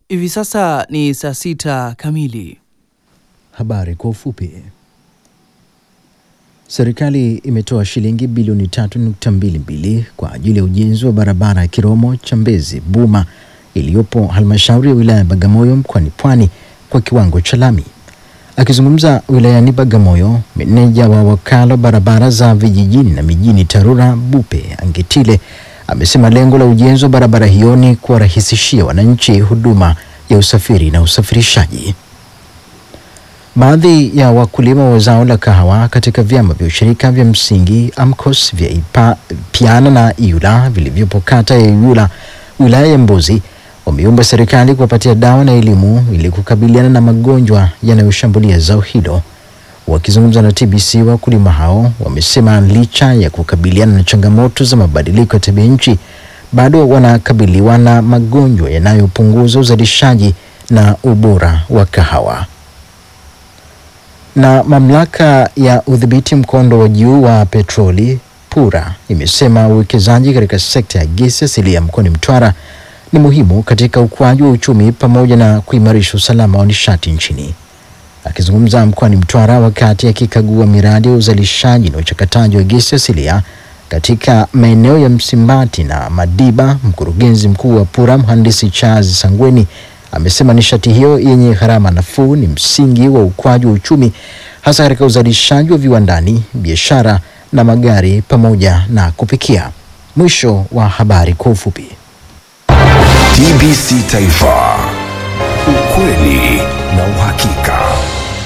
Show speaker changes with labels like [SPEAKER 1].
[SPEAKER 1] Hivi sasa ni saa sita kamili.
[SPEAKER 2] Habari kwa ufupi. Serikali imetoa shilingi bilioni 3.22 kwa ajili ya ujenzi wa barabara ya Kiromo Chambezi Buma iliyopo halmashauri ya wilaya ya Bagamoyo mkoani Pwani kwa kiwango cha lami. Akizungumza wilayani Bagamoyo, meneja wa wakala barabara za vijijini na mijini TARURA Bupe Angetile amesema lengo la ujenzi wa barabara hiyo ni kuwarahisishia wananchi huduma ya usafiri na usafirishaji. Baadhi ya wakulima wa zao la kahawa katika vyama vya ushirika vya msingi AMCOS vya Ipa, Piana na Iula vilivyopo kata ya Iula wilaya ya Mbozi wameomba serikali kuwapatia dawa na elimu ili kukabiliana na magonjwa yanayoshambulia zao hilo. Wakizungumza na TBC, wakulima hao wamesema licha ya kukabiliana na changamoto za mabadiliko ya tabia nchi, bado wanakabiliwa na magonjwa yanayopunguza uzalishaji na ubora wa kahawa. Na mamlaka ya udhibiti mkondo wa juu wa petroli PURA imesema uwekezaji katika sekta ya gesi asilia mkoani Mtwara ni muhimu katika ukuaji wa uchumi pamoja na kuimarisha usalama wa nishati nchini. Akizungumza mkoani Mtwara wakati akikagua miradi ya uzalishaji na uchakataji wa gesi asilia katika maeneo ya Msimbati na Madiba, mkurugenzi mkuu wa PURA mhandisi Charles Sangweni amesema nishati hiyo yenye gharama nafuu ni msingi wa ukuaji wa uchumi hasa katika uzalishaji wa viwandani, biashara na magari pamoja na kupikia. Mwisho wa habari kwa ufupi.
[SPEAKER 3] TBC Taifa, ukweli na uhakika.